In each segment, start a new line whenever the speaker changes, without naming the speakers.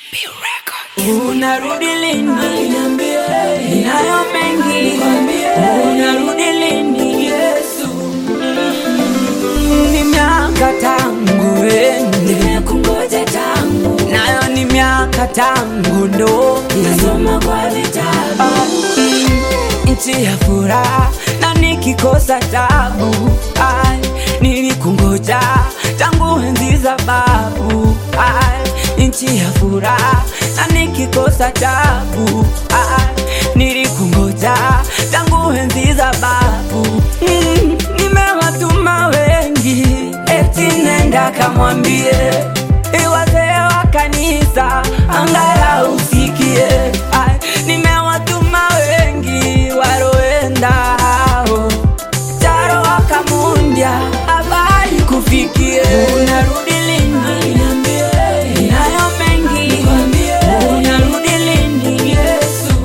Unarudi lini? Ninayo mengi. Unarudi lini? Yesu. Mm, Ni miaka tangu ende,
Nimekungoja tangu
nayo ni miaka tangu ndoke.
nasoma kwa vitabu
Ah, mm, nchi ya furaha na nikikosa tabu Ai, nilikungoja tangu enzi za babu Ai, nchi ya furaha na nikikosa tabu Ai, nilikungoja tangu enzi za babu mm, nimewatuma wengi eti nenda kamwambie wazee wa kanisa angalau usikie Ai, nimewatuma wengi waroenda hao taro wakamundya habari kufikie unarudi lini
Niambie,
nayo mengi
nikwambie,
unarudi lini yesu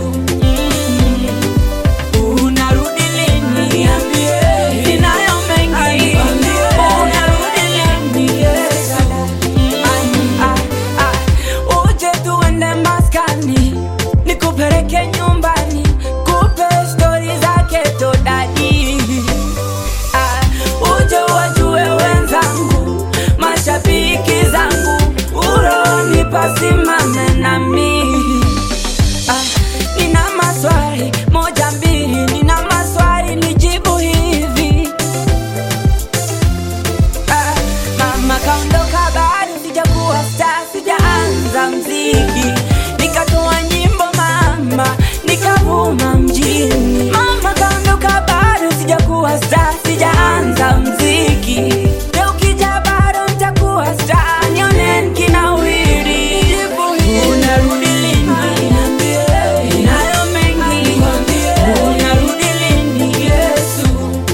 Mm. unarudi lini
niambie,
ninayo mengi
nikwambie,
unarudi lini yesu Ah, ah, uje tuende maskani nikupeleke nyumbani kupe stori zake todadi Ah, uje wajue wenzangu mashabiki zangu uroni pasimame nami Ah, nina maswali moja mbili nina maswali nijibu hivi Ah, mama kaondoka bado sijakuwa star sijaanza mziki nikatoa nyimbo mama nikavuma mjini mama kaondoka bado sijakuwa star sijaanza mziki leo ukija bado nitakuwa star nione nikinawiri unarudi lini
niambie,
ninayo mengi
nikwambie,
unarudi lini yesu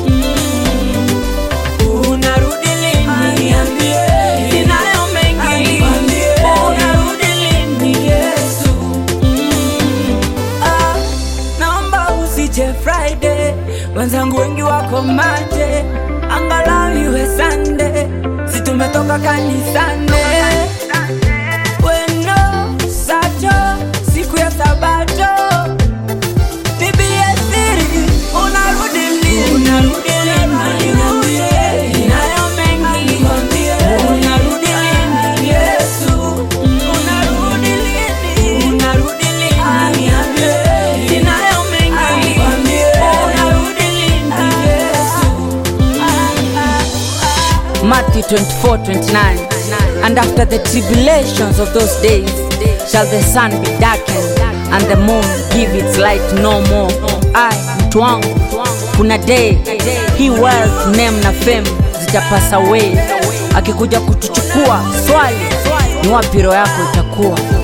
unarudi lini
niambie,
ninayo mengi
nikwambie,
unarudi lini yesu Ah, naomba usije friday wenzangu wengi wako mate angalau iwe sande si tumetoka kanisane weno sato siku ya sabato bibie siri unarudi lini unarudi lini
niambie,
ninayo mengi
nikwambie,
unarudi lini yesu unarudi lini unarudi lini
niambie,
ninayo mengi
nikwambie,
unarudi lini yesu Matthew 24 29 And after the tribulations of those days shall the sun be darkened and the moon give its light no more. I mtu wangu, kuna day hii wealth, name na fame zitapasa away. Akikuja kutuchukua swali ni wapi roho yako itakuwa?